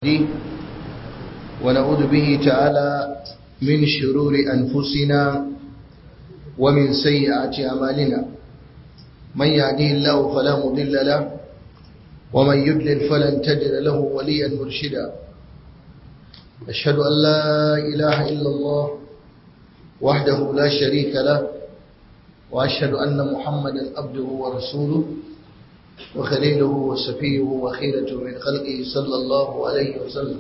ونعوذ به تعالى من شرور أنفسنا ومن سيئات أعمالنا من يهديه الله فلا مضل له ومن يضلل فلن تجد له وليا مرشدا أشهد أن لا إله إلا الله وحده لا شريك له وأشهد أن محمدا عبده ورسوله وخليله وسفيه وخيرته من خلقه صلى الله عليه وسلم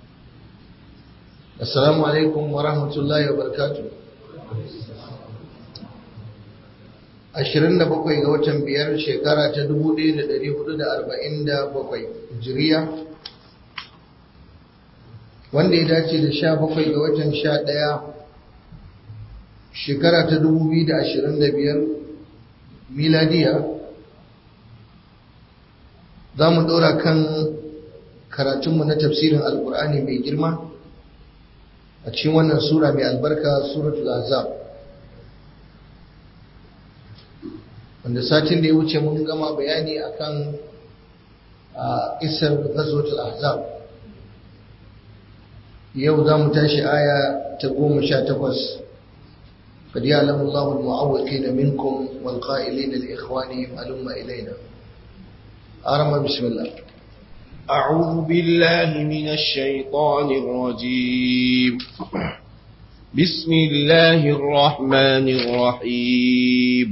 السلام عليكم ورحمة الله وبركاته ashirin da bakwai ga watan biyar shekara ta dubu ɗaya da ɗari hudu da arba'in da bakwai jiriya wanda ya dace da sha bakwai ga watan sha ɗaya shekara ta dubu biyu da ashirin da biyar miladiya za mu ɗora kan karatunmu na tafsirin alkur'ani mai girma a cikin wannan sura mai albarka suratul azab wanda satin da ya wuce mun gama bayani akan isar ghazwatul ahzab yau za mu tashi aya ta goma sha takwas قد يعلم الله المعوقين منكم والقائلين لإخوانهم هلم إلينا أرمى بسم الله أعوذ بالله من الشيطان الرجيم بسم الله الرحمن الرحيم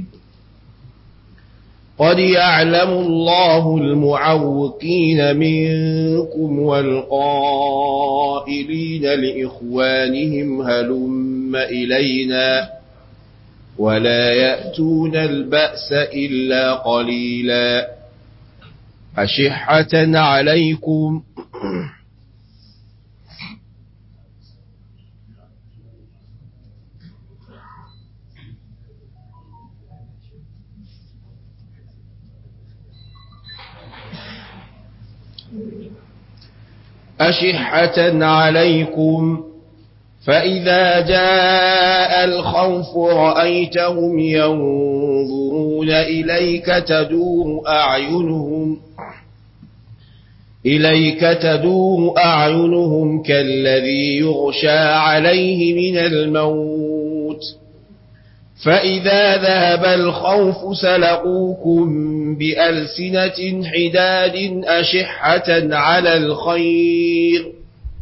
قد يعلم الله المعوقين منكم والقائلين لإخوانهم هلم إلينا ولا يأتون البأس إلا قليلا أشحة عليكم أشحة عليكم فإذا جاء الخوف رأيتهم ينظرون إليك تدور أعينهم إليك تدور أعينهم كالذي يغشى عليه من الموت فإذا ذهب الخوف سلقوكم بألسنة حداد أشحة على الخير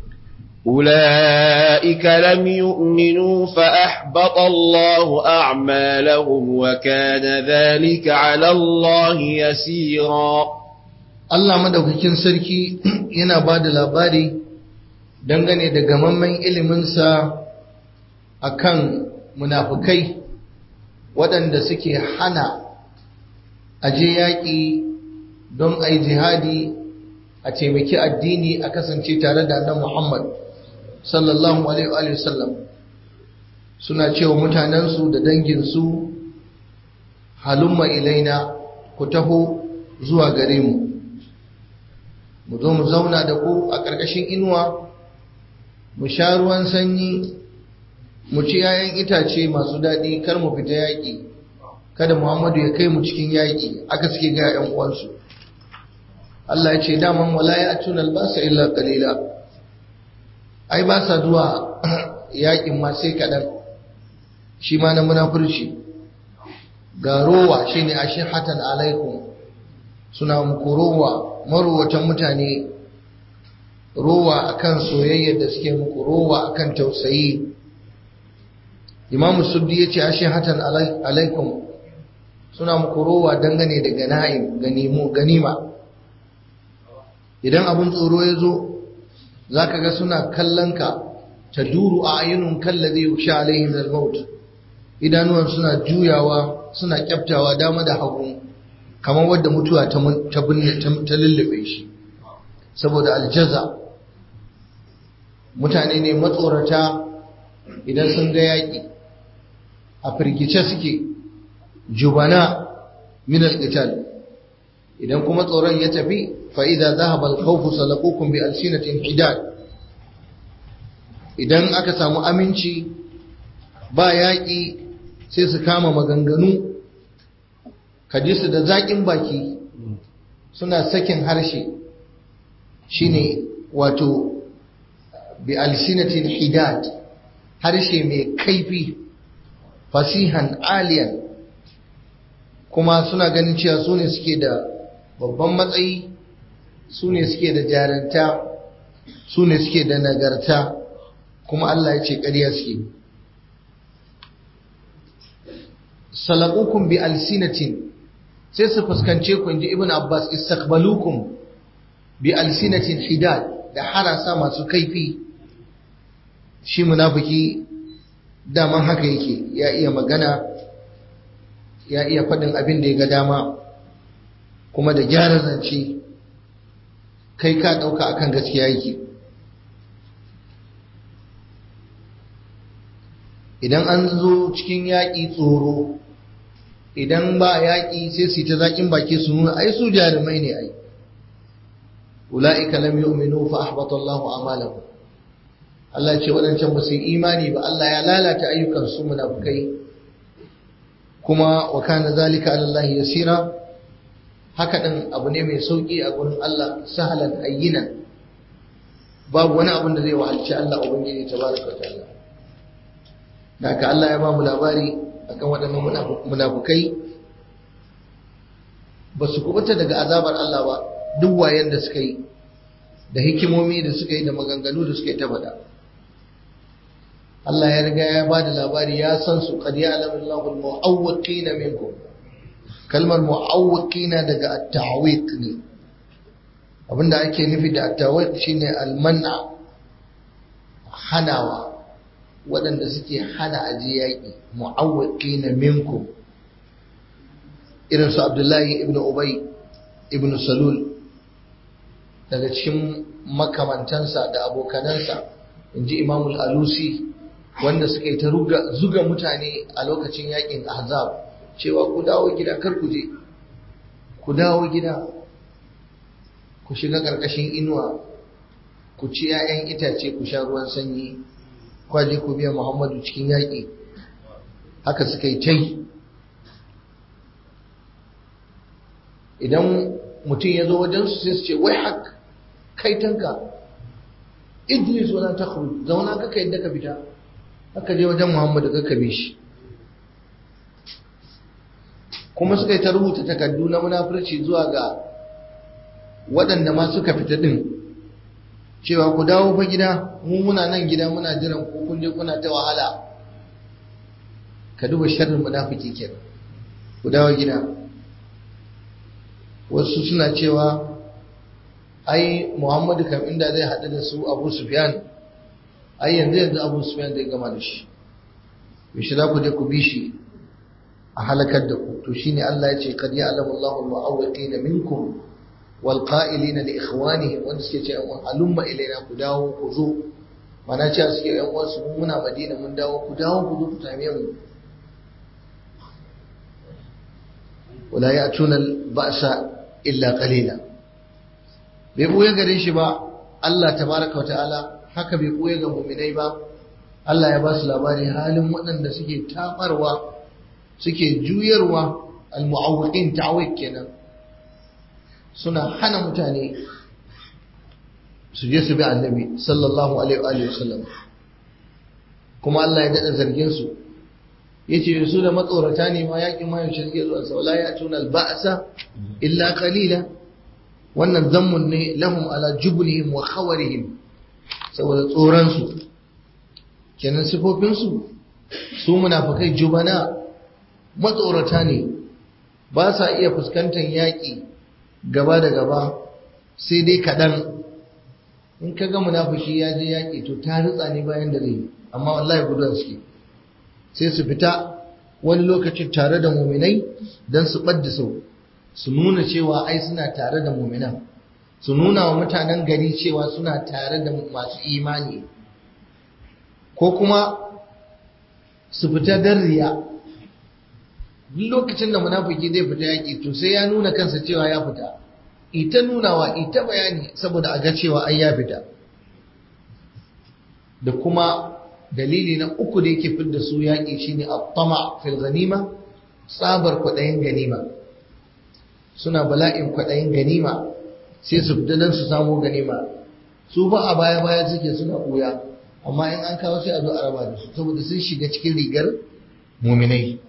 أولئك لم يؤمنوا فأحبط الله أعمالهم وكان ذلك على الله يسيرا Allah madaukakin sarki yana ba da labari dangane da gamammen iliminsa a kan munafukai waɗanda suke hana aje yaƙi don a yi jihadi a taimaki addini a kasance tare da annan Muhammad sallallahu alaihi wasallam suna cewa mutanensu da danginsu halumma ilaina ku taho zuwa gare mu mu zo mu zauna da ku a ƙarƙashin inuwa mu sha ruwan sanyi mu ci yayan itace masu daɗi kar mu fita yaƙi kada muhammadu ya kai mu cikin yaƙi aka suke ga 'yan uwansu Allah ya ce daman wala ya atuna albasa illa qalila ai ba sa zuwa yakin ma sai kadan shi ma na munafurci ga rowa shine ashihatan alaikum suna muku rowa marowatan mutane rowa akan soyayyar da suke muku rowa akan tausayi imamu suddi ya ce ashihatan alaikum suna muku rowa dangane da gana'im ganima idan abin tsoro ya zo za ka ga suna kallon ka ta duru a ayyunun kallazi yusha alaihim al-maut idanuwan suna juyawa suna kyaftawa dama da hagu kamar wadda mutuwa ta binne ta lullube shi saboda aljaza mutane ne matsorata idan sun ga yaƙi a firgice suke jubana min al-qital idan kuma tsoron ya tafi فإذا ذهب الخوف سلقوكم بألسنة حداد idan aka samu aminci ba yaƙi sai su kama maganganu ka ji su da zaƙin baki suna sakin harshe shine wato bi alsinatin hidad harshe mai kaifi fasihan aliyan kuma suna ganin cewa su ne suke da babban matsayi su ne suke da jaranta su ne suke da nagarta kuma Allah ya ce ƙarya suke salakukum bi alsinatin sai su fuskance ku inji ibn abbas istaqbalukum bi alsinatin hidad da harasa masu kaifi shi munafiki daman haka yake ya iya magana ya iya faɗin abin da ya ga dama kuma da gyara zance kai ka ɗauka akan gaskiya yake idan an zo cikin yaƙi tsoro idan ba yaƙi sai su ta zaƙin baki su nuna ai su jarumai ne ai ula'ika lam yu'minu fa ahbata Allahu a'malahum Allah ce waɗancan ba su yi imani ba Allah ya lalata ayyukan su munafukai kuma wa kana zalika ala Allah yasira haka din abu ne mai sauki a gurin Allah sahalan hayyinan babu wani abin da zai wahalci Allah ubangiji tabaraka ta'ala da haka Allah ya ba mu labari akan waɗannan munafukai ba su kubuta daga azabar Allah ba duk wayan da suka yi da hikimomi da suka yi da maganganu da suka yi ta faɗa Allah ya riga ya ba da labari ya san su qad ya'lamu Allahu al-mu'awwiqina minkum kalmar mu'awwiqina daga at-ta'wiq ne abinda ake nufi da at-ta'wiq shine al-man'a hanawa waɗanda suke hana aje yaƙi mu'awwiqina minkum irin su Abdullahi ibn Ubay ibn Salul daga cikin makamantansa da abokanansa inji Imam al-Alusi wanda suka yi ta zuga mutane a lokacin yaƙin Ahzab cewa ku dawo gida kar ku je ku dawo gida ku shiga ƙarƙashin inuwa ku ci 'ya'yan itace ku sha ruwan sanyi kwaje ku biya Muhammadu cikin yaƙi haka suka yi tai idan mutum ya zo wajensu sai su ce wai hak kai tanka idris wala ta zauna kaka yadda ka fita haka je wajen Muhammadu kaka bi shi kuma suka yi ta rubuta takardu na munafurci zuwa ga waɗanda ma suka fita ɗin cewa ku dawo fa gida mu muna nan gida muna jiran ku kun je kuna ta wahala ka duba sharrin munafiki kenan ku dawo gida wasu suna cewa ai Muhammadu kam inda zai haɗu da su Abu Sufyan ai yanzu yanzu Abu Sufyan zai gama da shi yaushe za ku je ku bi shi a halakar da ku to shine Allah ya ce kad ya'lamu Allahu al-mu'awwiqina minkum wal qa'ilina li ikhwanihim wanda suke ce an halumma ilaina ku dawo ku zo mana ce suke yan uwan su muna Madina mun dawo ku dawo ku zo ku same mu wala ya'tuna al-ba'sa illa qalila bai buye gare shi ba Allah tabaraka wa ta'ala haka bai buye ga mu'minai ba Allah ya ba su labari halin waɗanda suke tabarwa suke juyarwa al-mu'awwiqin ta'awik kenan suna hana mutane su je su bi annabi sallallahu alaihi wa sallam kuma Allah ya dada zargin su yace su da matsorata ne ma yakin ma yaushe suke zuwa saula ya tuna al-ba'sa illa qalila wannan zammun ne lahum ala jublihim wa khawarihim saboda tsoron su kenan sifofin su su munafikai jubana matsorata ne ba sa iya fuskantar yaƙi gaba da gaba sai dai kaɗan in ka ga munafiki ya je yaƙi to ta ritsa ne bayan da zai amma wallahi guduwa suke sai su fita wani lokacin tare da muminai don su ɓadda sau su nuna cewa ai suna tare da muminan su nuna wa mutanen gari cewa suna tare da masu imani ko kuma su fita don riya duk lokacin da munafiki zai fita yaƙi to sai ya nuna kansa cewa ya fita ita nunawa ita bayani saboda a ga cewa ai ya fita da kuma dalili na uku da yake fidda su yaƙi shine at-tama fil ganima tsabar kwaɗayin ganima suna bala'in kwaɗayin ganima sai su fita don su samu ganima su ba a baya baya suke suna ɓuya amma in an kawo sai a zo a raba da su saboda sun shiga cikin rigar muminai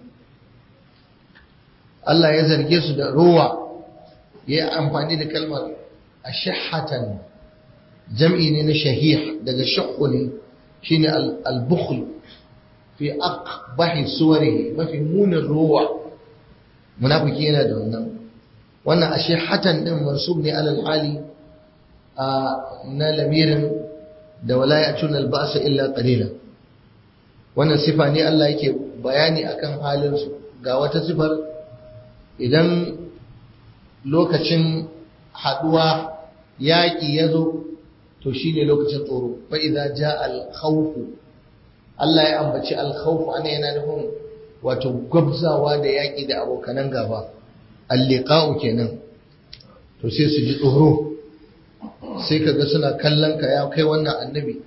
Allah ya zarge su da rowa ya yi amfani da kalmar ashahatan jam'i ne na shahih daga shakku ne shine al-bukhl fi aqbahi suwarihi mafi munin rowa munafiki yana da wannan wannan ashahatan din mansub ne alal hali na lamirin da wala ya'tuna al-ba'sa illa qalila wannan sifa ne Allah yake bayani akan halin su ga wata sifar idan lokacin haduwa yaƙi ya zo to shi ne lokacin tsoro fa idza jaa al-khawf Allah ya ambaci al-khawf ana yana nufin wato gwabzawa da yaƙi da abokanan gaba al-liqa'u kenan to sai su ji tsoro sai kaga suna kallon ka ya kai wannan annabi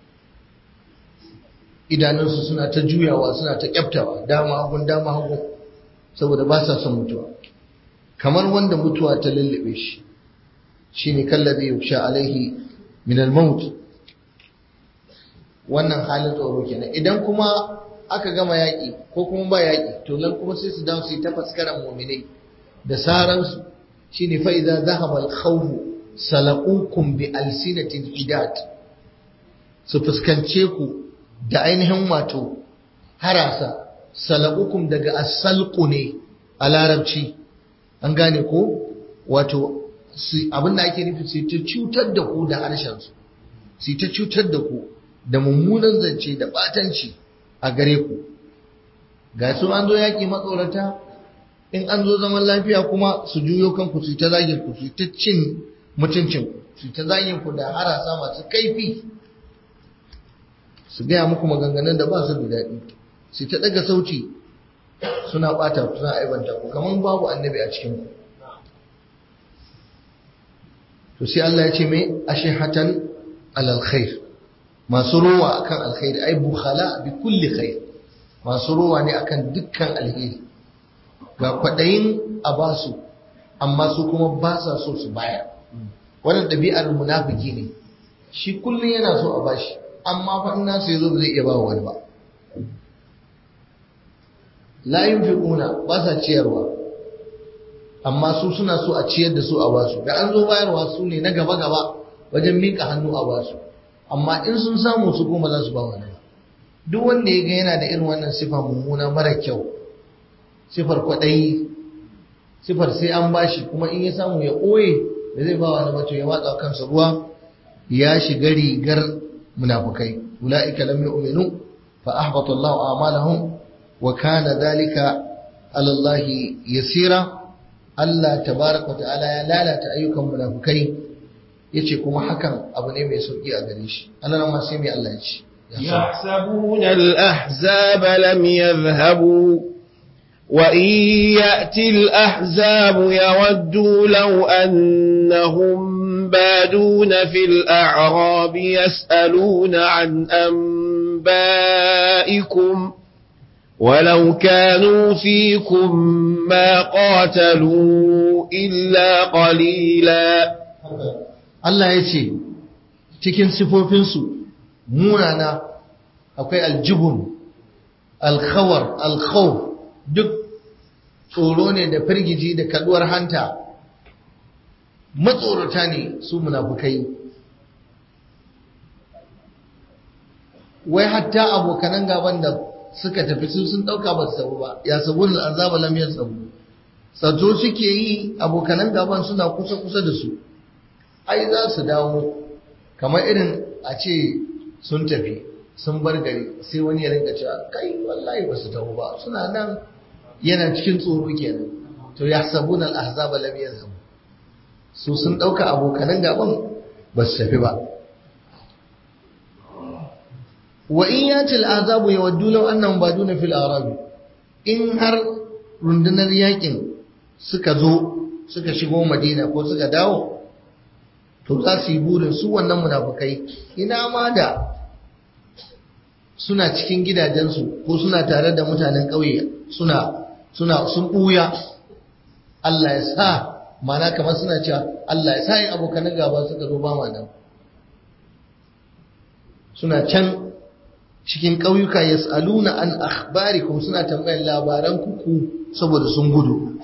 idanunsu suna ta juyawa suna ta kyaftawa dama hagun dama hagun saboda ba sa son mutuwa kamar wanda mutuwa ta lullube shi shine kallabi yusha alaihi min al-maut wannan halin tsoro kenan idan kuma aka gama yaƙi ko kuma ba yaƙi to nan kuma sai su dawo su yi ta faskaran mu'minai da saransu shine fa idza dhahaba al-khawf salaqukum bi alsinatin hidat su fuskance ku da ainihin wato harasa salaqukum daga as-salqu ne a larabci an gane ko wato abin da ake nufi sai ta cutar da ku da harshensu sai ta cutar da ku da mummunan zance da batanci a gare ku ga su an zo yaƙi matsorata in an zo zaman lafiya kuma su juyo kanku su ta zagin ku su ta cin mutuncin ku su ta zagin ku da harasa masu kaifi su gaya muku maganganun da ba su da daɗi su ta ɗaga sauti suna ɓata ku suna aibanta ku kamar babu annabi a cikin ku to sai Allah ya ce mai ashihatan alal khair masu rowa akan alkhairi ai bukhala bi kulli khair masu rowa ne akan dukkan alheri ga kwadayin a basu amma su kuma ba sa so su baya wannan ɗabi'ar munafiki ne shi kullum yana so a bashi amma fa ina sai zo ba zai iya ba wani ba la yunfiquna ba sa ciyarwa amma su suna so a ciyar da su a basu da an zo bayarwa su ne na gaba gaba wajen mika hannu a basu amma in sun samu su kuma za su ba wani duk wanda ya ga yana da irin wannan sifa mummuna mara kyau sifar kwaɗayi sifar sai an bashi kuma in ya samu ya ɓoye da zai ba wani mato ya watsa kansa ruwa ya shiga rigar munafukai ula'ika lam yu'minu fa ahbata Allahu a'malahum wa kana dhalika ala Allah yasira Allah tabaraka wa ta'ala ya lalata ayyukan munafukai yace kuma hakan abu ne mai sauki a gare shi Allah ma sai mai Allah ya ce يحسبون الأحزاب لم يذهبوا وإن يأتي الأحزاب يودوا لو أنهم بادون في الأعراب يسألون عن أنبائكم ولو كانوا فيكم ما قاتلوا إلا قليلا Allah ya ce cikin sifofinsu munana akwai aljibun alkhawar alkhawf duk tsoro ne da firgiji da kaduwar hanta matsorata ne su munafukai wai hatta abokanan gaban da suka tafi su sun dauka ba su sabu ba ya sabu da azaba lam sabu tsato suke yi abokanan gaban suna kusa kusa da su ai za su dawo kamar irin a ce sun tafi sun bar gari sai wani ya rinka cewa kai wallahi ba su taho ba suna nan yana cikin tsoro kenan to ya sabuna al-ahzaba lam yazhab su sun dauka abokanan gaban ba su tafi ba wa in yati al-ahzabu yawaddu law annahum baduna fil arabi in har rundunar yakin suka zo suka shigo madina ko suka dawo to za su yi burin su wannan munafukai ina ma da suna cikin gidajensu ko suna tare da mutanen ƙauye suna suna sun ɓuya Allah ya sa mana kamar suna cewa Allah ya sa yin abokanan gaba suka zo ba ma nan suna can cikin ƙauyuka yas'aluna an akhbarikum suna tambayar labaran kuku saboda sun gudu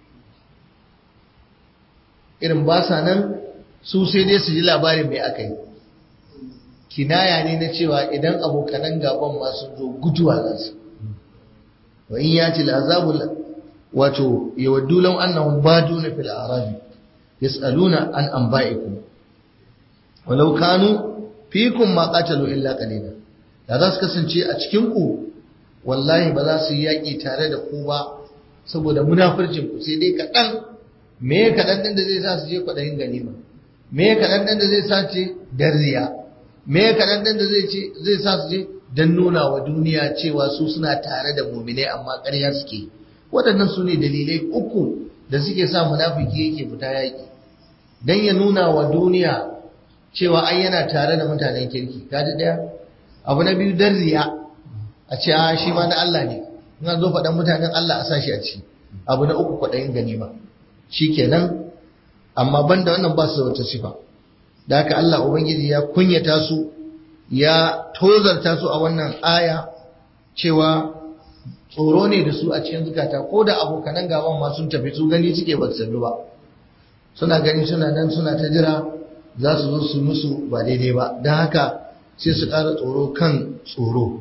irin ba sa nan su sai dai su ji labarin mai aka yi kinaya ne na cewa idan abokanan gaban ma sun zo guduwa za su wa in yati al'azabu wato yawaddu law annahum baduna fil arabi yas'aluna an anba'ikum walau kanu fikum ma qatalu illa qalila da za su kasance a cikin ku wallahi ba za su yi yaƙi tare da ku ba saboda munafircin ku sai dai kaɗan me ya kaɗan ɗin da zai sa su je kwaɗayin ganima me ya kaɗan ɗin da zai sa ce darziya me ya kaɗan ɗin da zai sa su je don nuna wa duniya cewa su suna tare da muminai amma ƙarya suke waɗannan su ne dalilai uku da suke sa munafiki yake fita yaƙi don ya nuna wa duniya cewa ai yana tare da mutanen kirki kaji ɗaya abu na biyu darziya a ce a shi ma na Allah ne in an zo faɗan mutanen Allah a sa shi a ci abu na uku kwaɗayin ganima shi kenan amma banda wannan ba su da wata sifa da haka Allah Ubangiji ya kunyata su ya tozarta su a wannan aya cewa tsoro ne da su a cikin zukata ko da abokanan gaban ma sun tafi su gani suke ba su ba suna gani suna nan suna ta jira za su zo su musu ba daidai ba don haka sai su ƙara tsoro kan tsoro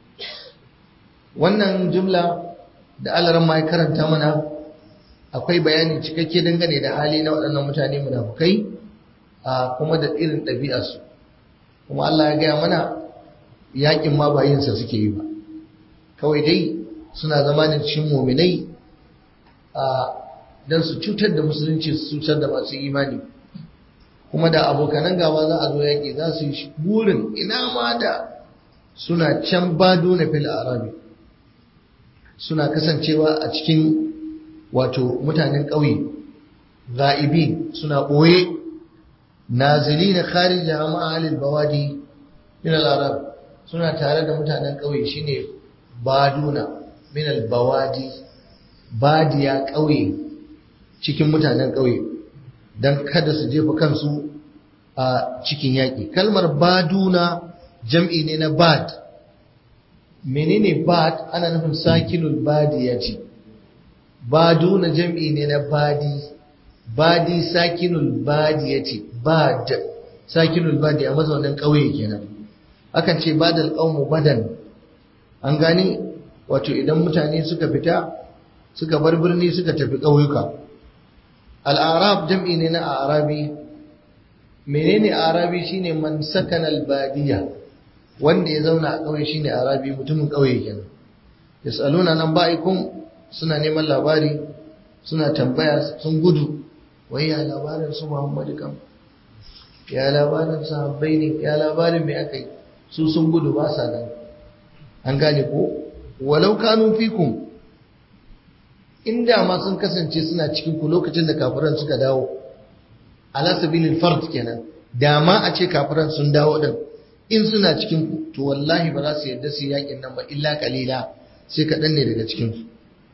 wannan jumla da alaran ma ya karanta mana akwai bayani cikakke dangane da hali na waɗannan mutane munafukai a kuma da irin ɗabi'arsu kuma Allah ya gaya mana yakin ma ba yinsa suke yi ba kawai dai suna zama da cikin muminai a don su cutar da musulunci su cutar da masu imani kuma da abokanan gaba za a zo yaƙi za su yi burin ina ma da suna can bado na fil arabi suna kasancewa a cikin wato mutanen ƙauye za'ibi suna ɓoye nazili na kharij jama'a alil bawadi min al-arab suna tare da mutanen ƙauye shine baduna min al-bawadi badiya ƙauye cikin mutanen ƙauye dan kada su jefa kansu a cikin yaƙi kalmar baduna jam'i ne na bad menene bad ana nufin sakinul badiyati baduna jam'i ne na badi badi sakinul badiyati bad sakinul badi a mazaunin ƙauye kenan akan ce badal qaumu badan an gani wato idan mutane suka fita suka bar birni suka tafi ƙauyuka al-arab jam'i ne na arabi menene arabi shine man sakana al-badiya wanda ya zauna a ƙauye shine arabi mutumin ƙauye kenan yasaluna nan ba'ikum suna neman labari suna tambaya sun gudu wai ya labarin su Muhammadu kam ya labarin sahabbai ne ya labarin mai aka yi su sun gudu ba sa nan an gane ko walau kanu fikum inda ma sun kasance suna cikin ku lokacin da kafiran suka dawo ala sabilil fard kenan da ma a ce kafiran sun dawo din in suna cikin ku to wallahi ba za su yarda su yakin nan ba illa kalila sai kaɗan ne daga cikin su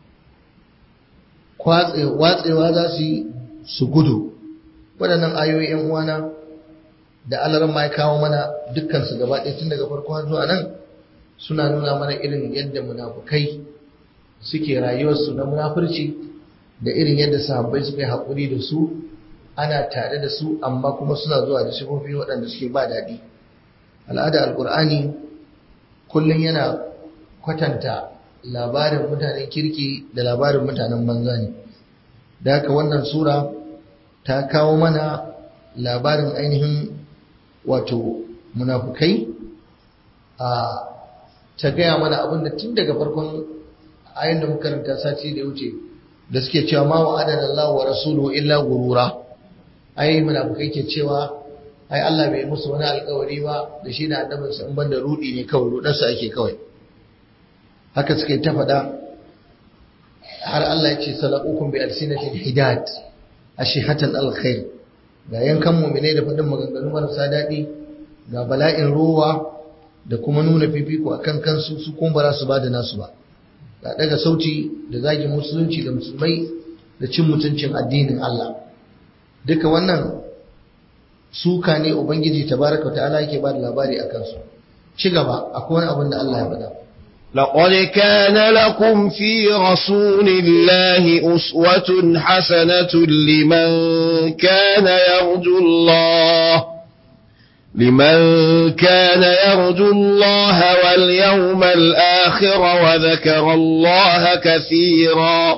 watsewa za su yi su gudu waɗannan ayoyi ‘yan uwana da alaran ma ya kawo mana dukkansu gaba ɗaya tun daga farko har zuwa nan suna nuna mana irin yadda munafukai suke rayuwarsu na munafurci da irin yadda sahabbai suka yi haƙuri da su ana tare da su amma kuma suna zuwa da sifofi waɗanda suke ba daɗi al'ada alƙur'ani kullum yana kwatanta labarin mutanen kirki da labarin mutanen banza ne da haka wannan sura ta kawo mana labarin ainihin wato munafukai a ta gaya mana abinda tun daga farkon ayin da makaranta sati da wuce da suke cewa ma wa'adana Allah wa rasuluhu illa gurura ai munafukai ke cewa ai Allah bai musu wani alkawari ba da shi da annabinsa in banda rudi ne kawai rudarsa ake kawai haka suka yi ta faɗa har Allah ya ce salaqukum bi alsinatin hidad ashihatan alkhair ga yankan mu'mine da faɗin maganganu marasa daɗi ga bala'in ruwa da kuma nuna fifiko akan kansu su kuma ba za su bada nasu ba ga daga sauti da zagin musulunci da musulmai da cin mutuncin addinin Allah duka wannan suka ne ubangiji tabaraka ta'ala yake ba da labari akan su ci gaba akwai wani abin da Allah ya faɗa لقد كان لكم في رسول الله أسوة حسنة لمن كان يرجو الله لمن كان يرجو الله واليوم الآخر وذكر الله كثيرا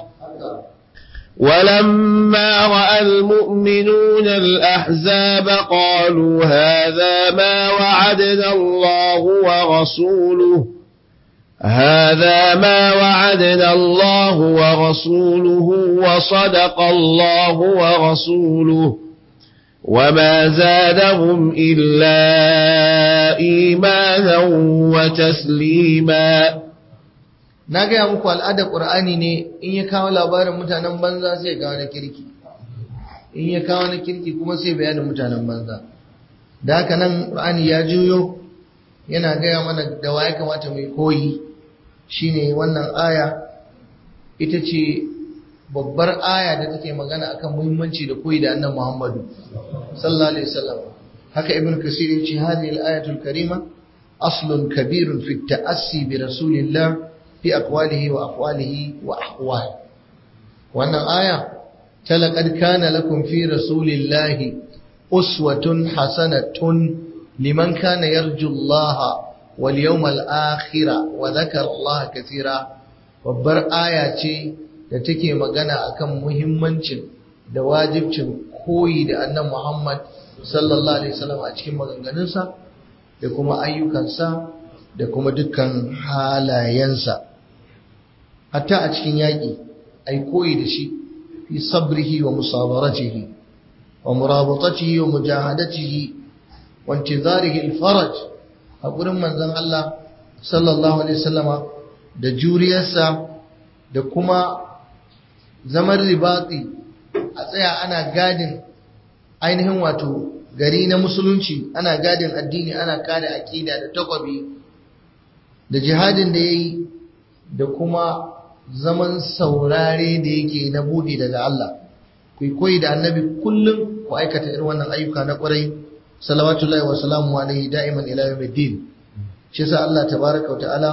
ولما رأى المؤمنون الأحزاب قالوا هذا ما وعدنا الله ورسوله هذا ما وعدنا الله ورسوله وصدق الله ورسوله وما زادهم إلا إيمانا وتسليما na gaya muku al'adar ƙur'ani ne in ya kawo labarin mutanen banza sai kawo na kirki in ya kawo na kirki kuma sai bayanin mutanen banza da haka nan ƙur'ani ya juyo yana gaya mana da wa ya kamata mai koyi shine wannan aya ita ce babbar aya da take magana akan muhimmanci da koyi da annan Muhammadu sallallahu alaihi wasallam haka ibn kasir ya ce hadhihi al-ayatul karima aslun kabirun fi ta'assi bi rasulillah fi aqwalihi wa aqwalihi wa ahwal wannan aya talaqad kana lakum fi rasulillahi uswatun hasanatun liman kana yarju Allah wal yawmal akhir wa dhakara Allah katira babbar aya ce da take magana akan muhimmancin da wajibcin koyi da annabi Muhammad sallallahu alaihi wasallam a cikin maganganunsa da kuma ayyukansa da kuma dukkan halayensa hatta a cikin yaƙi ai koyi da shi fi sabrihi wa musabaratihi wa murabatatihi wa mujahadatihi wa intizarihi al-faraj a gurin manzon Allah sallallahu alaihi wasallama da juriyarsa da kuma zaman ribati a tsaya ana gadin ainihin wato gari na musulunci ana gadin addini ana kare aƙida da takwabi da jihadin da ya yi da kuma zaman saurare da yake na buɗe daga Allah ku koyi da annabi kullum ku aikata irin wannan ayyuka na ƙwarai salawatullahi wa salamu alaihi da'iman ila yawmiddin shi yasa Allah tabaraka wa ta'ala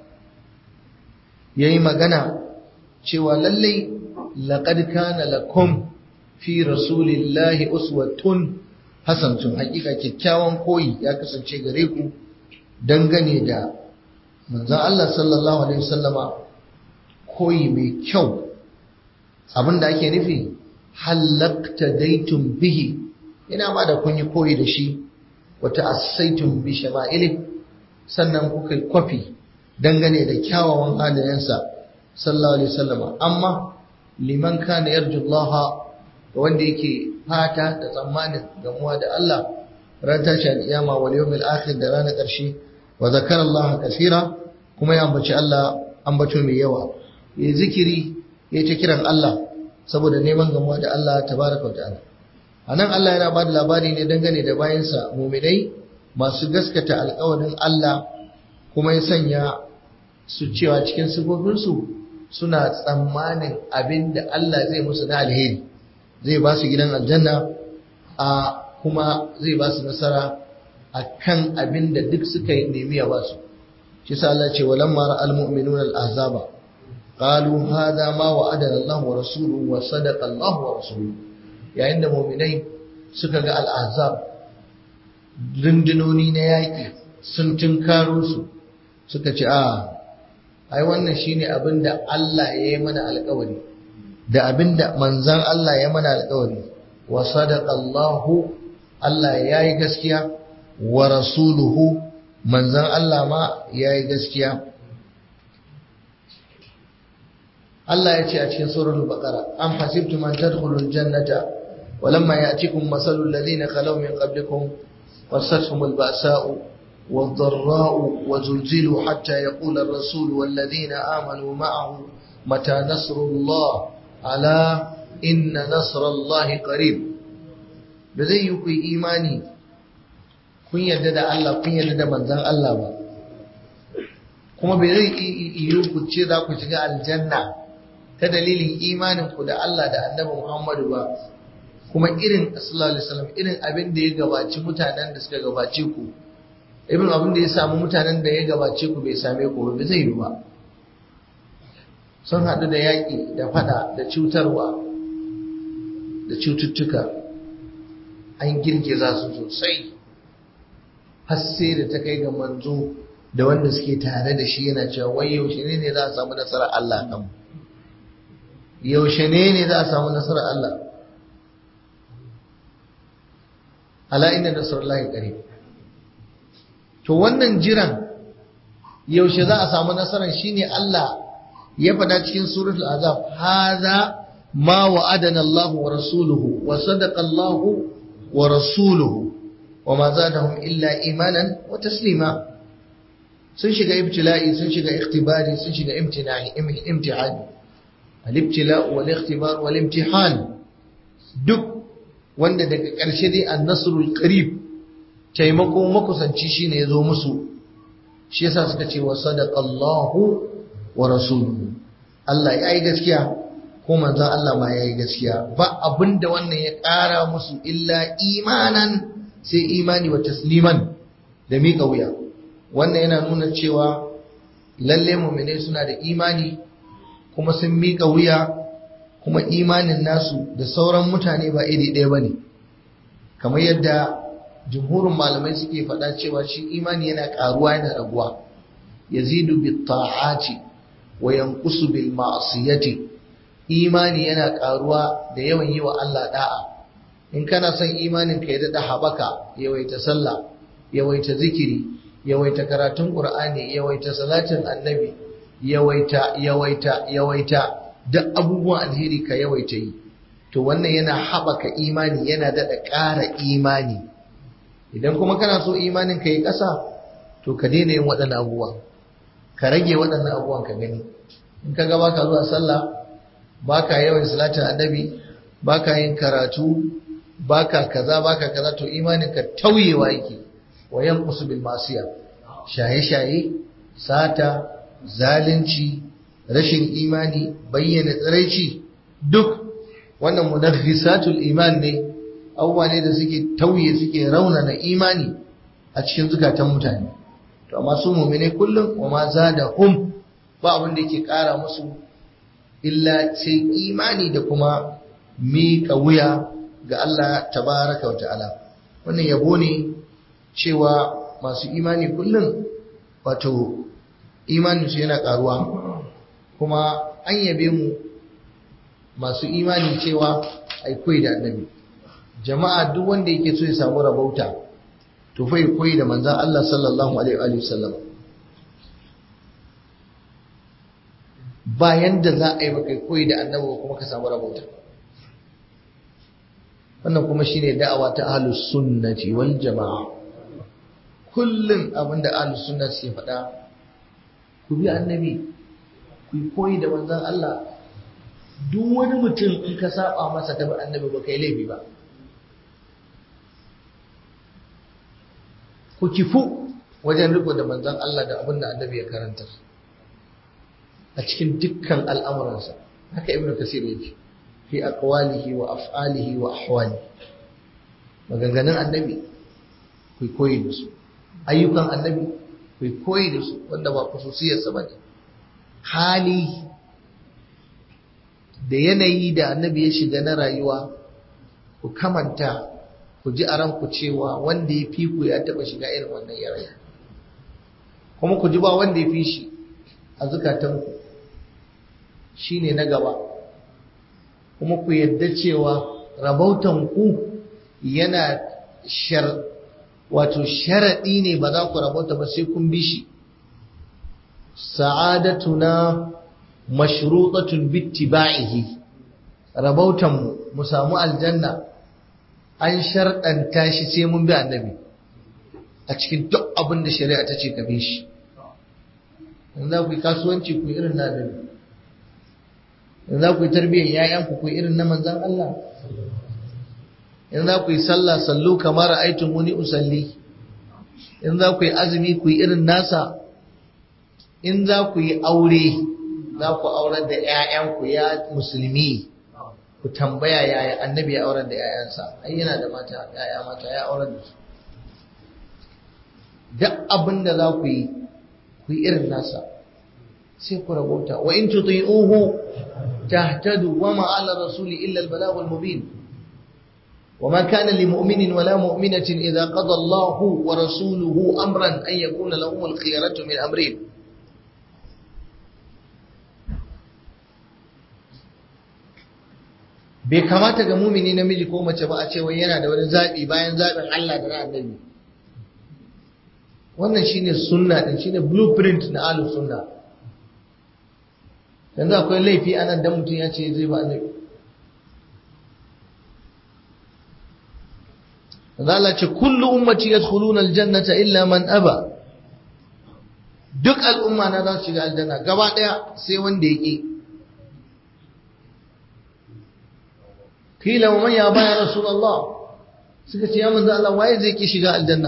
yayi magana cewa lallai laqad kana lakum fi rasulillahi uswatun hasanatun hakika kyakkyawan koyi ya kasance gare ku dangane da manzon Allah sallallahu alaihi wasallama koyi mai kyau abinda ake nufi halakta daitun bihi ina ma da kun yi koyi da shi wata asaitun bi shama'ili sannan kuka kwafi dangane da kyawawan halayensa sallallahu alaihi wasallama amma liman kana yarjullaha wanda yake fata da tsammanin gamuwa da Allah ran tashi al'iyama wal yawmil akhir da ranar ƙarshe wa zakara Allah kaseera kuma ya ambaci Allah ambato mai yawa ya zikiri ya ta kiran Allah saboda neman gamuwa da Allah tabaraka ta'ala anan Allah yana bada labari ne dangane da bayansa mu'minai masu gaskata alƙawarin Allah kuma ya sanya su cewa cikin sifofinsu suna tsammanin abinda Allah zai musu na alheri zai ba su gidan aljanna a kuma zai ba su nasara a kan abin da duk suka yi nemi ya ba su shi sa Allah ce walan mara almu'minuna al'azaba qalu hadha ma wa'adana Allah wa rasuluhu wa sadaqa Allah wa rasuluhu yayin da mu'minai suka ga al'azab rundunoni na yaƙi sun tunkaro su suka ce a ai wannan shine abin da Allah ya yi mana alƙawari da abinda manzan Allah ya mana alƙawari wa sadaqallahu Allah yayi gaskiya wa rasuluhu manzan Allah ma yayi gaskiya Allah ya ce a cikin suratul baqara am hasibtum an tadkhulul jannata walamma ya'tikum masalul ladina khalaw min qablikum wasathumul ba'sa'u والضراء وزلزلوا حتى يقول الرسول والذين آمنوا معه متى نصر الله ala inna nasrallahi qarib da zai yi ku imani kun yarda da Allah kun yarda da manzon Allah ba kuma bai zai yi ku ce za ku shiga aljanna ta dalilin imanin ku da Allah da annabi Muhammadu ba kuma irin sallallahu alaihi wasallam irin abin da ya gabaci mutanen da suka gabace ku ibn abin da ya samu mutanen da ya gabace ku bai same ku ba zai yi ba sun haɗu da yaƙi da fada da cutarwa da cututtuka an girgiza su sosai har sai da ta kai ga manzo da wanda suke tare da shi yana cewa wai yaushe ne ne za a samu nasarar Allah kan yaushe ne ne za a samu nasarar Allah ala inna nasrullahi qarib to wannan jiran yaushe za a samu nasarar shine Allah ya faɗa cikin suratul azab hadha ma wa'adana Allah wa rasuluhu wa sadaqa Allah wa rasuluhu wa ma zadahum illa imanan wa taslima sun shiga ibtila'i sun shiga ikhtibari sun shiga imtinahi imtihani al-ibtila wal ikhtibar wal imtihan duk wanda daga ƙarshe dai an-nasrul qarib taimako makusanci shine yazo musu shi yasa suka ce wa sadaqa Allahu wa rasuluhu Allah ya yi gaskiya ko manzon Allah ma ya yi gaskiya ba abinda wannan ya ƙara musu illa imanan sai imani wa tasliman da miƙa wuya wannan yana nuna cewa lalle mu'minai suna da imani kuma sun miƙa wuya kuma imanin nasu da sauran mutane ba iri ɗaya bane kamar yadda jumhurin malamai suke faɗa cewa shi imani yana ƙaruwa yana raguwa yazidu bit ta'ati wa yanqusu bil ma'siyati imani yana ƙaruwa da yawan yi wa Allah da'a in kana son imanin ka ya dada habaka yawaita sallah yawaita zikiri yawaita karatun qur'ani yawaita salatin annabi yawaita yawaita yawaita duk abubuwan alheri ka yawaita yi to wannan yana habaka imani yana dada ƙara imani idan kuma kana so imanin ka yi ƙasa to ka daina yin waɗannan abubuwa ka rage waɗannan abubuwan ka gani in ka ga baka zuwa sallah baka yawan salatin annabi baka yin karatu baka kaza baka kaza to imanin ka tauyewa yake wa yanqusu bil masiya shaye shaye sata zalunci rashin imani bayyana tsiraici duk wannan munaffisatul iman ne abubuwa ne da suke tauye suke raunana imani a cikin zukatan mutane to amma su mu'mine kullum wa ma zada hum ba abin da yake kara musu illa sai imani da kuma miƙa wuya ga Allah tabaraka wa ta'ala wannan yabo ne cewa masu imani kullum wato imanin su yana karuwa kuma an yabe mu masu imani cewa ai koyi da annabi jama'a duk wanda yake so ya samu rabauta to fa koyi da manzon Allah sallallahu alaihi wa sallam bayan da za a yi maka koyi da annabi kuma ka samu rabauta wannan kuma shine da'awa ta ahlus sunnati wal jama'a kullum abinda ahlus sunna suke faɗa ku bi annabi ku koyi da manzon Allah duk wani mutum in ka saba masa ta bi annabi ba kai laifi ba ku kifu wajen riko da manzon Allah da abin da annabi ya karanta a cikin dukkan al'amuransa haka ibnu kasir yake fi aqwalihi wa af'alihi wa ahwali maganganun annabi ku koyi da su ayyukan annabi ku koyi da su wanda ba khususiyar sa bane hali da yanayi da annabi ya shiga na rayuwa ku kamanta ku ji a ranku cewa wanda ya fi ku ya taba shiga irin wannan yanayi kuma ku ji ba wanda ya fi shi a zukatanku shi ne na gaba kuma ku yadda cewa rabautanku yana shar wato sharaɗi ne ba za ku rabauta ba sai kun bi shi sa'adatuna mashrutatun bittiba'ihi rabautanmu mu samu aljanna an sharɗanta shi sai mun bi annabi a cikin duk abin da shari'a ta ce ka bi shi in za ku yi kasuwanci ku irin na annabi in za ku yi tarbiyyar ‘ya'yanku ku irin na manzan Allah in za ku yi sallah sallu kamar aitin wuni usalli in za ku yi azumi ku yi irin nasa in za ku yi aure za ku aurar da ‘ya'yanku ya musulmi ku tambaya yaya annabi ya aurar da ‘ya'yansa ai yana da mata ‘ya'ya mata ya aurar da su duk abin da za ku yi ku yi irin nasa sai ku rabauta wa in tuti'uhu tahtadu wa ma 'ala rasuli illa al-balagh al-mubin وما كان لمؤمن ولا مؤمنة إذا قضى الله ورسوله أمرا أن يكون لهم الخيرة من أمرهم bai kamata ga mumini namiji ko mace ba a ce wai yana da wani zaɓi bayan zaɓin Allah da na annabi wannan shine sunna din shine blueprint na ahlus sunna yanzu akwai laifi anan dan mutum ya ce zai ba annabi Allah ce kullu ummati yadkhuluna aljannata illa man aba duk al'umma na za su shiga aljanna gaba daya sai wanda yake kila wa man ya baya rasulullah suka ce ya manzo Allah waye zai ki shiga aljanna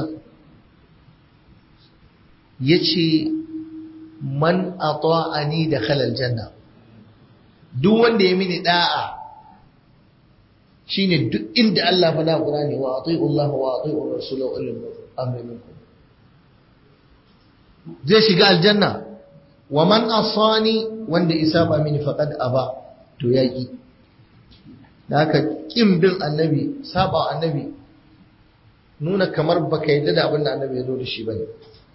yace man ata'ani dakhala aljanna duk wanda ya mini da'a shine duk inda Allah faɗa Qur'ani wa ati'u Allah wa ati'u Rasul wa ulil amri minkum zai shiga aljanna wa man asani wanda isaba mini faqad aba to yaki da haka kin bin annabi saba annabi nuna kamar baka yadda da abin da annabi ya zo da shi bane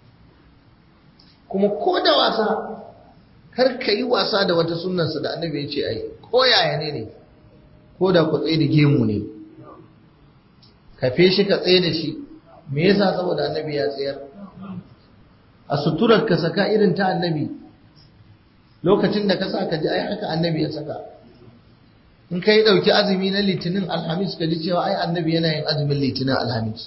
kuma ko da wasa kar ka yi wasa da wata sunnarsa da annabi ya ce ai ko yaya ne ne ko da ku tsaye da gemu ne kafe shi ka tsaye da shi me yasa saboda annabi ya tsayar a suturar ka saka irin ta annabi lokacin da ka sa ka ji ai haka annabi ya saka in ka yi ɗauki azumi na litinin alhamis ka ji cewa ai annabi yana yin azumin litinin alhamis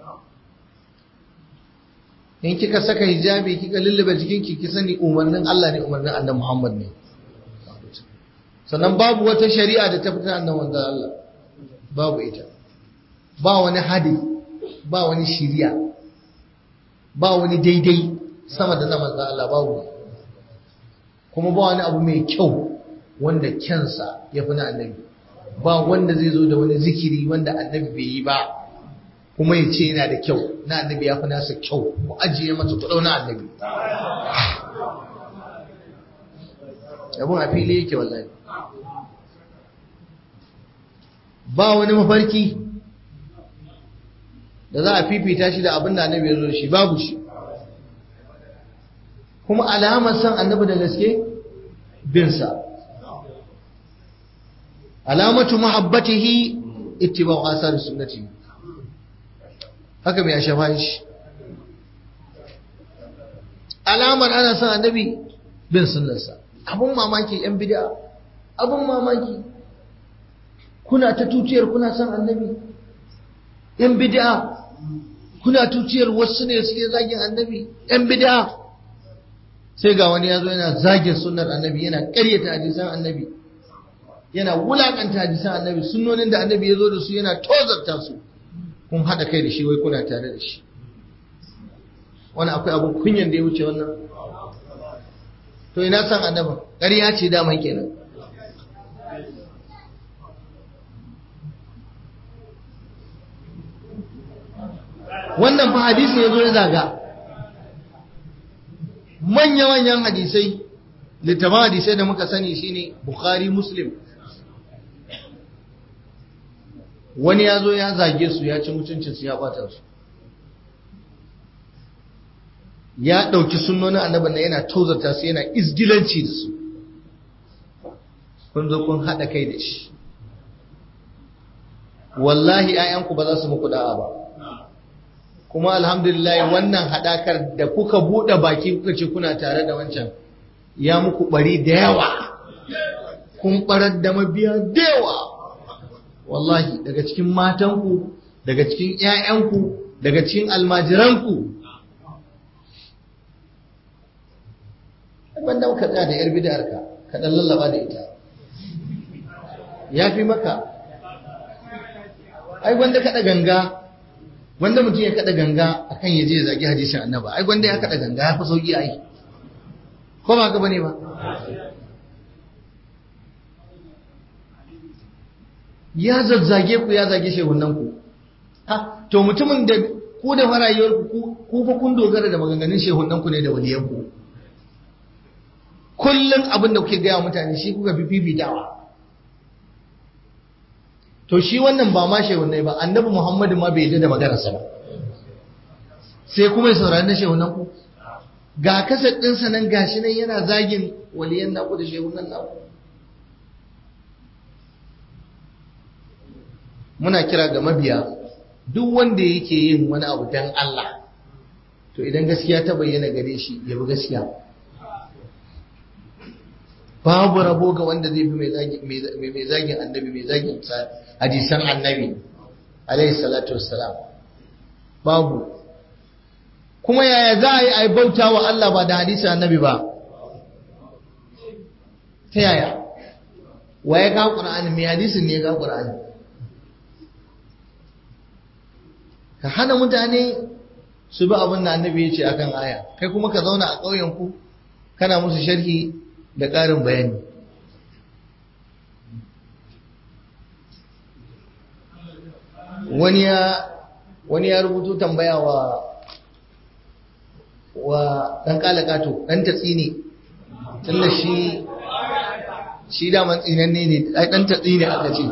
in kika saka hijabi kika lullube jikinki ki sani umarnin Allah ne umarnin annabi Muhammad ne sannan babu wata shari'a da ta fitar annan wanda Allah babu ita ba wani hadi ba wani shiriya ba wani daidai sama da na manzo Allah babu kuma ba wani abu mai kyau wanda kyansa ya fi na annabi ba wanda zai zo da wani zikiri wanda annabi bai yi ba kuma ya ce yana da kyau na annabi ya fi nasa kyau ku ajiye masa kuɗau na annabi abun a fili yake wallahi ba wani mafarki da za a fifita shi da abin da annabi ya zo shi babu shi kuma alamar san annabi da gaske binsa alamatu mahabbatihi ittiba'u asar sunnati haka mai ashafa shi alamar ana san annabi bin sunnarsa abun mamaki yan bid'a abun mamaki kuna ta tuciyar kuna son annabi yan bid'a kuna tuciyar wasu ne suke zagin annabi yan bid'a sai ga wani yazo yana zagin sunnar annabi yana ƙaryata hadisan annabi yana wulakanta hadisan annabi sunnonin da annabi yazo da su yana tozarta su kun hada kai da shi wai kuna tare da shi wani akwai abun kunyan da ya wuce wannan to ina san annabin ƙarya ce daman kenan wannan fa hadisi ya zo ya zaga manya-manyan hadisai littafin hadisai da muka sani shine bukhari muslim wani ya zo ya zage su ya ci mutuncinsu ya bata su ya ɗauki sunnonin annabin na yana tozarta su yana izgilanci da su kun zo kun haɗa kai da shi wallahi 'ya'yanku ba za su muku da'a ba kuma alhamdulillah wannan haɗakar da kuka buɗe baki kuka ce kuna tare da wancan ya muku ɓari da yawa kun ɓarar da mabiya da yawa wallahi daga cikin matanku daga cikin 'ya'yanku daga cikin almajiranku wanda muka tsaya da 'yar bid'arka ka ɗan lallaba da ita ya fi maka ai wanda kaɗa ganga wanda mutum ya kada ganga akan ya je ya zagi hadisin annaba ai wanda ya kada ganga ya fi sauki ai ko ba ka bane ba ya zazzage ku ya zage shehunan ku ha to mutumin da ku da farayuwar ku ku fa kun dogara da maganganun shehunan ku ne da waliyan ku kullum abin da kuke gaya mutane shi kuka fi fifitawa to shi wannan ba ma shehunai ba annabi muhammadu ma bai yi da maganarsa ba sai kuma ya saurari na shehunan ku ga kasar ɗinsa nan gashi nan yana zagin waliyan naku da shehunan naku muna kira ga mabiya duk wanda yake yin wani abu dan Allah to idan gaskiya ta bayyana gare shi ya bi gaskiya babu rabo ga wanda zai bi mai zagin annabi mai zagin hadisan annabi alaihi salatu wassalam babu kuma yaya za a yi a bauta wa Allah ba da hadisan annabi ba ta yaya wa ya ga ƙur'ani mai hadisin ne ya ga ƙur'ani ka hana mutane su bi abin da annabi ya ce akan aya kai kuma ka zauna a ƙauyenku kana musu sharhi da ƙarin bayani wani ya wani ya rubuto tambaya wa wa ɗan ƙalaƙato ɗan tatsi ne tunda shi shi daman tsinanne ne ai ɗan tatsi ne aka ce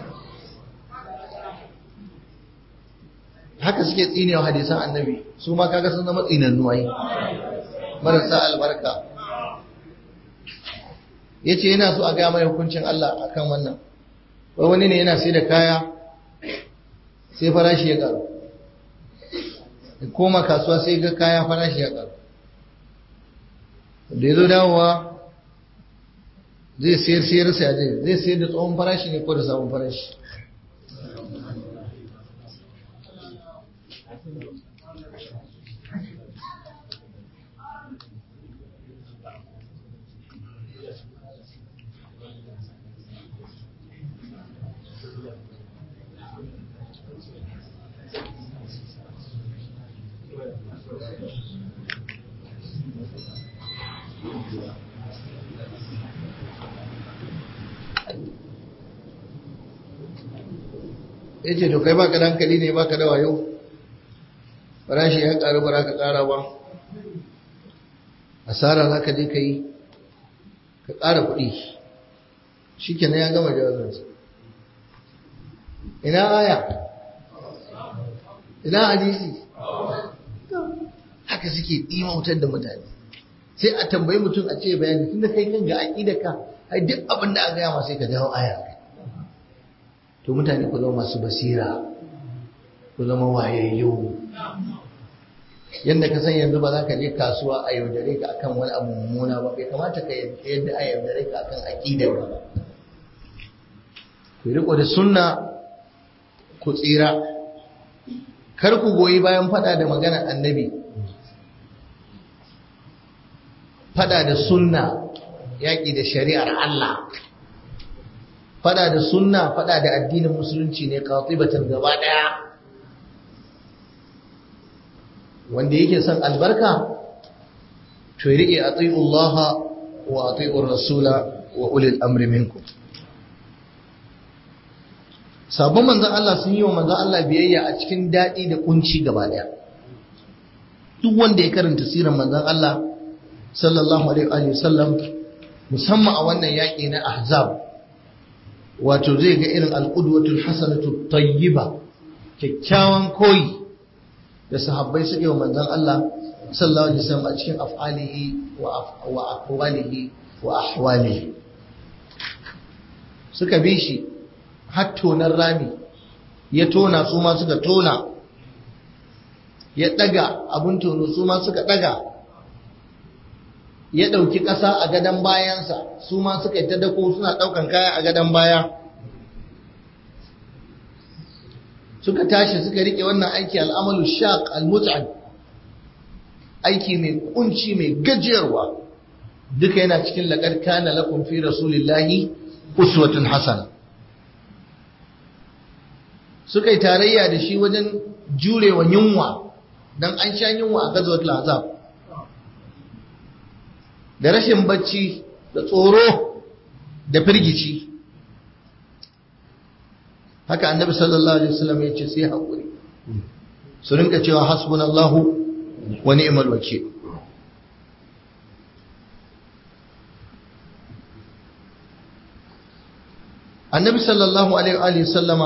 haka suke tsine wa hadisan annabi su ma kaga sun zama tsinannu ai marasa albarka ya ce yana so a gaya mai hukuncin Allah a kan wannan wai wani ne yana sai da kaya sai farashi ya karu koma kasuwa sai ga kaya farashi ya karu da ya zo dawowa zai sayar sayar sai zai zai sayar da tsohon farashi ne ko da sabon farashi ya ce to kai baka da hankali ne baka da wayo farashi ya karu ba ka kara ba asara za ka je ka yi ka kara kuɗi shi kenan ya gama jawabinsa ina aya ina hadisi haka suke ɗimautar da mutane sai a tambayi mutum a ce bayani tunda kai kan ga aƙida ka ai duk abin da aka yama sai ka dawo aya to mutane ku zama masu basira ku zama wayayyu yadda ka san yanzu ba za ka je kasuwa a yaudare ka akan wani abu mummuna ba bai kamata ka yadda a yaudare ka akan aƙidar ba ku riko da sunna ku tsira kar ku goyi bayan fada da magana annabi fada da sunna yaƙi da shari'ar Allah fada da sunna fada da addinin musulunci ne qatibatan gaba daya wanda yake son albarka to ya rike ati'u Allah wa ati'u rasula wa ulil amri minkum sabon manzon Allah sun yi wa manzon Allah biyayya a cikin dadi da kunci gaba daya duk wanda ya karanta sirar manzon Allah sallallahu alaihi wa sallam musamman a wannan yaƙi na ahzab wato zai ga irin alƙudwatul hasanatu tayyiba kyakkyawan koyi da sahabbai suke wa manzon Allah sallallahu alaihi wasallam a cikin af'alihi wa aqwalihi wa ahwalihi suka bi shi har tonar rami ya tona su ma suka tona ya daga abun tono su ma suka daga ya ɗauki ƙasa a gadon bayansa su ma suka yi ta dako suna ɗaukan kaya a gadon baya suka tashi suka riƙe wannan aiki al'amalu shaq al-mut'ab aiki mai kunci mai gajiyarwa duka yana cikin laqad kana lakum fi rasulillahi uswatun hasana suka yi tarayya da shi wajen jurewa yunwa dan an sha yunwa a gazwatul azab da rashin bacci da tsoro da firgici haka annabi sallallahu alaihi wasallam ya ce sai haƙuri su rinka cewa hasbunallahu wa ni'mal wakil annabi sallallahu alaihi wa sallama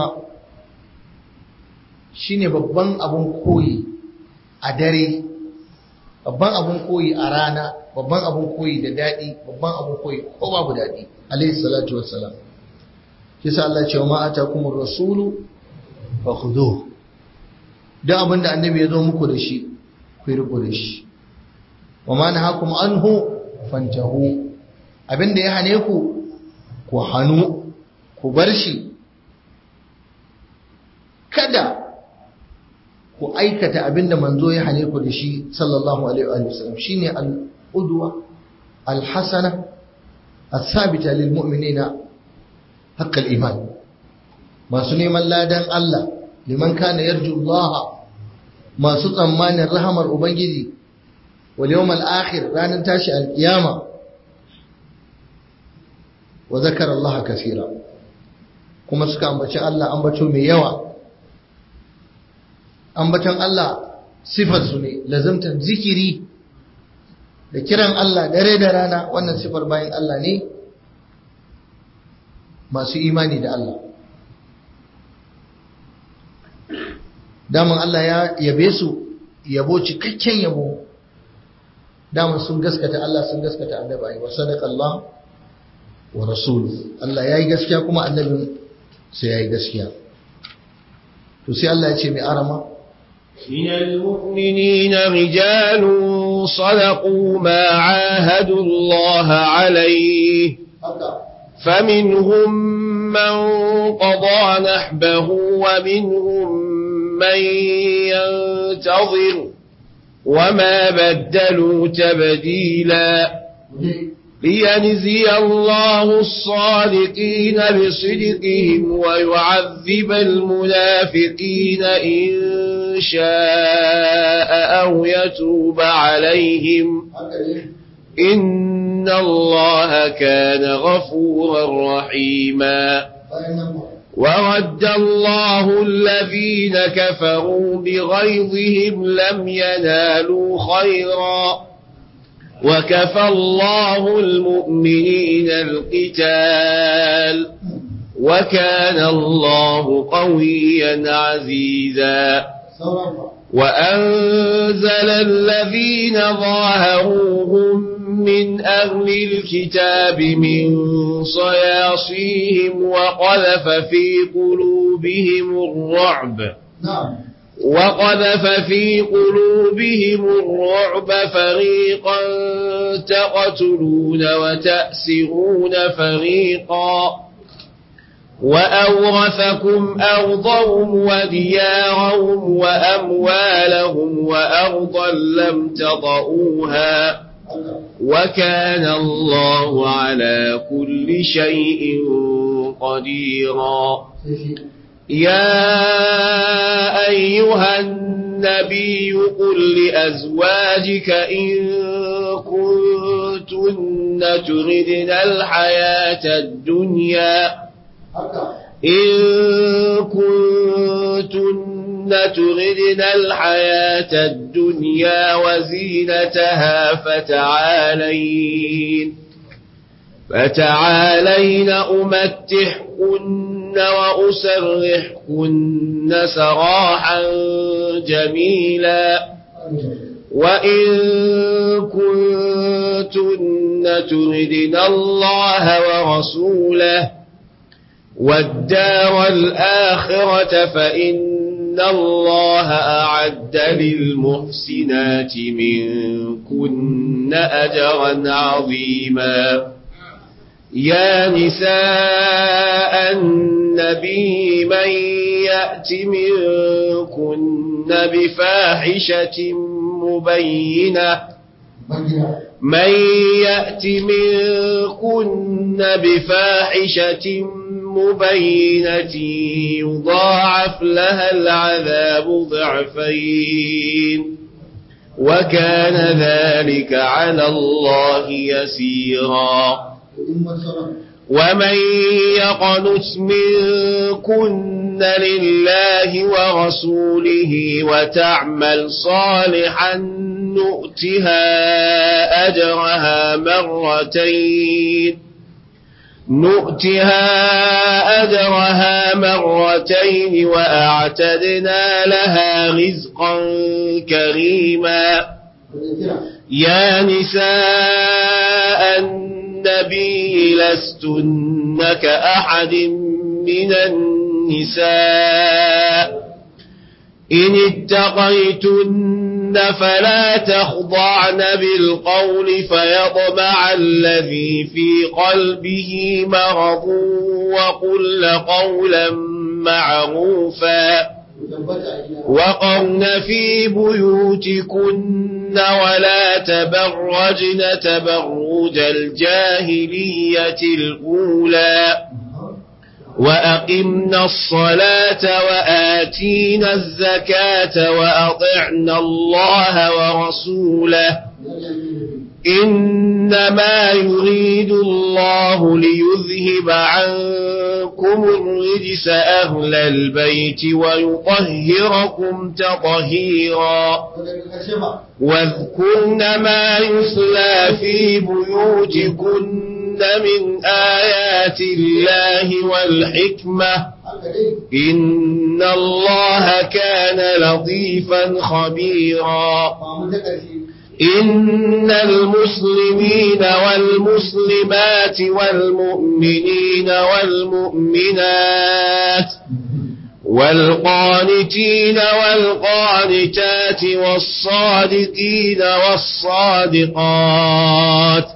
shine babban abun koyi a dare babban abun koyi a rana babban abun koyi da daɗi babban abun koyi ko babu daɗi alaihi salatu wassalam kisa Allah ce wa ma atakumur rasulu fa khudhuhu duk abin da annabi ya zo muku da shi ku riko da shi wa ma nahakum anhu fantahu abin da ya hane ku ku hanu ku bar shi kada ku aikata abin da manzo ya hane ku da shi sallallahu alaihi wa sallam shine al-udwa al-hasana الثابتة للمؤمنين حق الإيمان masu neman ladan Allah liman kana yarju Allah masu tsammanin rahamar Ubangiji wal yawmal akhir ranar tashi alkiyama wa zakara Allah kasira kuma suka ambaci Allah ambato mai yawa ambaton Allah sifar su ne lazimtar zikiri da kiran Allah dare da rana wannan sifar bayan Allah ne masu imani da Allah daman Allah ya yabe su yabo cikakken yabo daman sun gaskata Allah sun gaskata annabi wa sadaqa Allah wa rasuluhu Allah yayi gaskiya kuma annabin sai yayi gaskiya to sai Allah ya ce mai arama من المؤمنين رجال صدقوا ما عاهدوا الله عليه فمنهم من قضى نحبه ومنهم من ينتظر وما بدلوا تبديلا لينزي الله الصادقين بصدقهم ويعذب المنافقين إن شاء أو يتوب عليهم إن الله كان غفورا رحيما ورد الله الذين كفروا بغيظهم لم ينالوا خيرا وكفى الله المؤمنين القتال وكان الله قويا عزيزا وأنزل الذين ظاهروهم من أهل الكتاب من صياصيهم وقذف في قلوبهم الرعب نعم وقذف في قلوبهم الرعب فريقا تقتلون وتأسرون فريقا وأورثكم أرضهم وديارهم وأموالهم وأرضا لم تطئوها وكان الله على كل شيء قديرا يا أيها النبي قل لأزواجك إن كنتن تردن الحياة الدنيا إن كنتن تردن الحياة الدنيا وزينتها فتعالين فتعالين أمتحكن وأسرحكن سراحا جميلا وإن كنتن تردن الله ورسوله والدار الآخرة فإن الله أعد للمحسنات منكن أجرا عظيما يا نساء النبي من يأت منكن بفاحشة مبينة من يأت منكن بفاحشة مبينة يضاعف لها العذاب ضعفين وكان ذلك على الله يسيرا ومن يقنت منكن لله ورسوله وتعمل صالحا نؤتها أجرها مرتين نؤتها أجرها مرتين وأعتدنا لها رزقا كريما يا نساء النبي لستن كأحد من النساء إن اتقيتن فلا تخضعن بالقول فيطمع الذي في قلبه مرض وقل قولا معروفا وقرن في بيوتكن ولا تبرجن تبرج الجاهلية الأولى وأقمنا الصلاة وآتينا الزكاة وأطعنا الله ورسوله إنما يريد الله ليذهب عنكم الرجس أهل البيت ويطهركم تطهيرا واذكرن ما يسلى في بيوتكن من آيات الله والحكمة إن الله كان لطيفا خبيرا إن المسلمين والمسلمات والمؤمنين والمؤمنات والقانتين والقانتات والصادقين والصادقات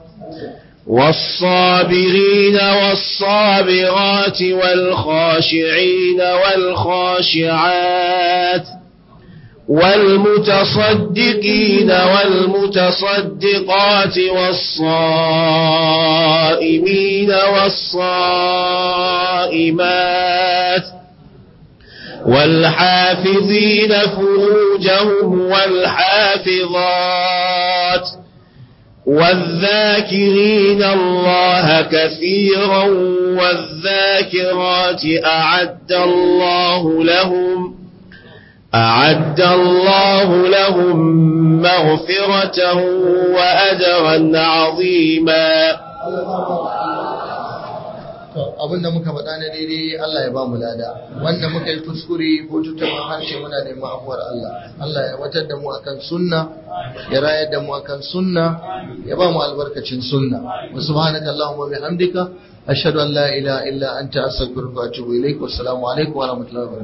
والصابرين والصابرات والخاشعين والخاشعات والمتصدقين والمتصدقات والصائمين والصائمات والحافظين فروجهم والحافظات والذاكرين الله كثيرا والذاكرات أعد الله لهم أعد الله لهم مغفرة وأجرا عظيما abinda muka faɗa na daidai Allah ya ba mu lada wanda muka yi kuskure ko tutar harshe muna neman afuwar Allah Allah ya watar da mu akan sunna ya rayar da mu akan sunna ya ba mu albarkacin sunna wa subhanaka allahumma bihamdika ashhadu an la ilaha illa anta astaghfiruka wa atubu ilaik wa assalamu alaikum wa rahmatullahi wa barakatuh